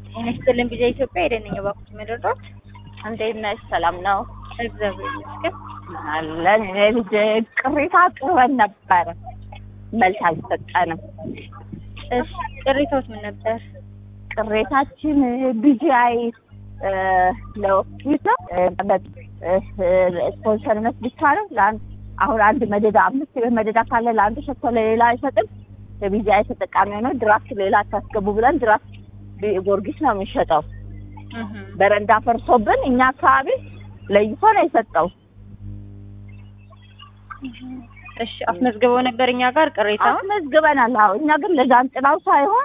ጤና ይስጥልን ቢዛ ኢትዮጵያ የደነኛ ባኩት መደርዶት እንዴት ነሽ? ሰላም ነው እግዚአብሔር ይመስገን። አለን። እኔ ልጅ ቅሬታ አቅርበን ነበረ፣ መልስ አልሰጠንም። እሺ ቅሬታዎች ምን ነበር? ቅሬታችን ቢጂአይ ለወኪል ስፖንሰርነት ብቻ ነው። ለአንድ አሁን አንድ መደዳ አምስት ቤት መደዳ ካለ ለአንዱ ሰጥቶ ለሌላ አይሰጥም። የቢጂአይ ተጠቃሚ ሆነ ድራፍት ሌላ አታስገቡ ብለን ድራፍት ጊዮርጊስ ነው የምንሸጠው። በረንዳ ፈርሶብን እኛ አካባቢ ለይቶ ነው የሰጠው። እሺ አስመዝግበው ነበር እኛ ጋር ቅሬታውን። አስመዝግበናል። አዎ እኛ ግን ለጃንጥላው ሳይሆን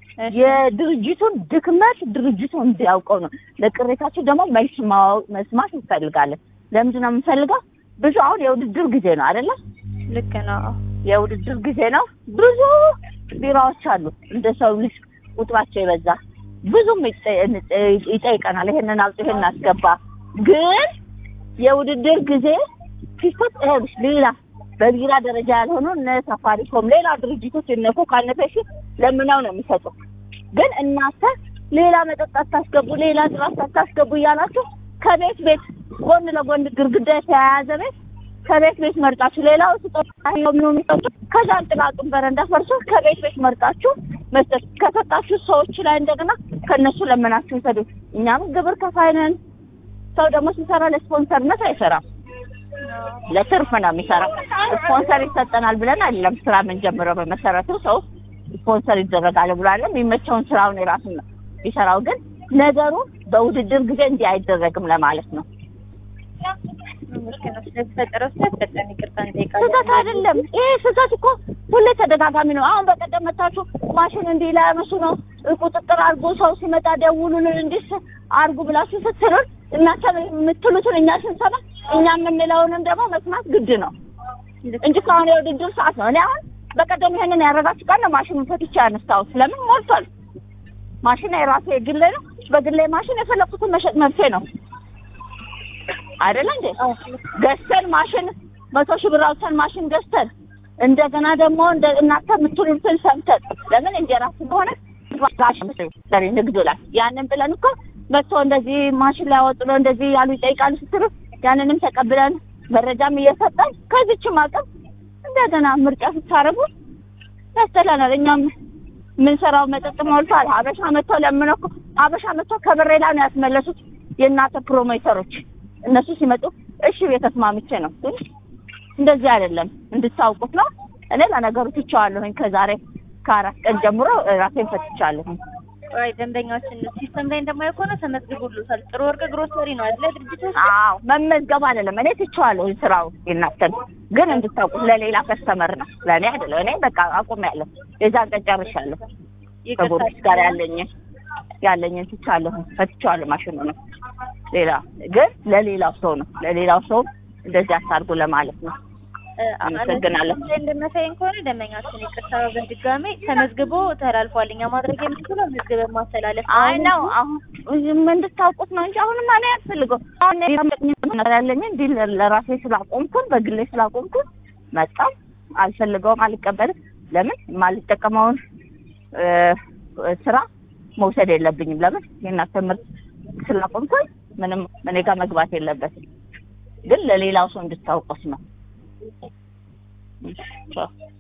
የድርጅቱን ድክመት ድርጅቱ እንዲያውቀው ነው። ለቅሬታችን ደግሞ መልስ ማወቅ መስማት እንፈልጋለን። ለምንድን ነው የምንፈልገው? ብዙ አሁን የውድድር ጊዜ ነው አይደለ? ልክ ነው። የውድድር ጊዜ ነው። ብዙ ቢራዎች አሉ እንደ ሰው ልጅ ቁጥራቸው የበዛ ብዙም ይጠይቀናል። ይሄንን አውጡ፣ ይሄንን አስገባ። ግን የውድድር ጊዜ ሲፈጥ ይኸውልሽ ሌላ በቢራ ደረጃ ያልሆኑ እነ ሳፋሪኮም ሌላ ድርጅቶች እነ ኮካ እነ ፔፕሲ ለምነው ነው የሚሰጡ። ግን እናንተ ሌላ መጠጥ አታስገቡ፣ ሌላ ድራፍት አታስገቡ እያላችሁ ከቤት ቤት ጎን ለጎን ግድግዳ የተያያዘ ቤት ከቤት ቤት መርጣችሁ ሌላው ስጦታ ነው የሚሰጡ ከጃንጥላጡን በረንዳ ፈርሶ ከቤት ቤት መርጣችሁ መስጠት ከሰጣችሁ ሰዎች ላይ እንደገና ከነሱ ለምናችሁ ውሰዱ። እኛም ግብር ከፋይ ነን። ሰው ደግሞ ሲሰራ ለስፖንሰርነት አይሰራም፣ ለትርፍ ነው የሚሰራው። ስፖንሰር ይሰጠናል ብለን አይደለም ስራ የምንጀምረው። በመሰረቱ ሰው ስፖንሰር ይደረጋል ብሎ አይደለም የሚመቸውን ስራውን የራሱን ነው ይሰራው። ግን ነገሩ በውድድር ጊዜ እንዲህ አይደረግም ለማለት ነው። ልክ ነው። ስለተፈጠረው ስህተት በጣም ይቅርታ እንጠይቃለን። ስህተት አይደለም። ይሄ ስህተት እኮ ሁሌ ተደጋጋሚ ነው። አሁን በቀደም መታችሁ ማሽን እንዲህ ላያነሱ ነው ቁጥጥር አድርጎ ሰው ሲመጣ ደውሉልን እንዲህ አድርጉ ብላችሁ ስትሉን እናንተ የምትሉትን እኛ ስንሰማ እኛ የምንለውንም ደግሞ መስማት ግድ ነው እንጂ ከአሁን የውድድር ሰዓት ነው። እኔ አሁን በቀደም ይሄንን ያደረጋችሁ ቀን ነው ማሽኑን ፈትቼ ያነሳሁት። ለምን ሞልቷል። ማሽን የራሴ የግሌ ነው። በግሌ ማሽን የፈለኩትን መሸጥ መብቴ ነው አይደለ እንዴ? ገዝተን ማሽን መቶ ሺህ ብር አውጥተን ማሽን ገዝተን እንደገና ደግሞ እንደ እናንተ የምትሉትን ሰምተን ለምን እንጀራ ስለሆነ ንግዱ ላይ ያንን ብለን እኮ መጥቶ እንደዚህ ማሽን ላይ አወጡ ነው እንደዚህ ያሉ ይጠይቃሉ ስትሉ ያንንም ተቀብለን መረጃም እየሰጠን ከዚችም አቅም እንደገና ምርጫ ስታረጉ ያስጠላናል። እኛም የምንሰራው መጠጥ ሞልቷል። ሀበሻ መጥቶ ለምን እኮ ሀበሻ መጥቶ ከበሬ ላይ ነው ያስመለሱት የእናንተ ፕሮሞተሮች። እነሱ ሲመጡ እሺ የተስማምቼ ነው ግን እንደዚህ አይደለም እንድታውቁት ነው። እኔ ለነገሩ ትቼዋለሁኝ ከዛሬ ከአራት ቀን ጀምሮ ራሴን ፈትቻለሁኝ። አይ ደንበኛችን ሲስተም ላይ እንደማየው ከሆነ ተመዝግቦልታል። ጥሩ ወርቅ ግሮሰሪ ነው አይደለ ድርጅቶች? አዎ መመዝገብ አይደለም እኔ ትቼዋለሁኝ ስራው የእናንተን ግን እንድታውቁት ለሌላ ከስተመር ነው ለእኔ አይደለም። እኔ በቃ አቁሜያለሁ። የዛን ቀን ጨርሻለሁ። ከጎርጊስ ጋር ያለኝን ያለኝን ትቻለሁኝ ፈትቼዋለሁ። ማሽኑ ነው ሌላ ግን ለሌላው ሰው ነው ለሌላው ሰው እንደዚህ አታርጉ ለማለት ነው። አመሰግናለሁ። እንደሚያሳየን ከሆነ ደንበኛችን ይቅርታ በድጋሜ ተመዝግቦ ተላልፏል። እኛ ማድረግ የምንችለው መዝግበን ማስተላለፍ አይ ነው አሁን እንድታውቁት ነው እንጂ አሁንም እኔ አያስፈልገው አሁን ያለኝ እንዲህ ለራሴ ስላቆምኩን በግሌ ስላቆምኩን መጣም አልፈልገውም፣ አልቀበልም። ለምን የማልጠቀመውን ስራ መውሰድ የለብኝም። ለምን የእናንተ ምርት ስላቆምኩኝ ምንም እኔ ጋር መግባት የለበትም። ግን ለሌላው ሰው እንድታውቁት ነው።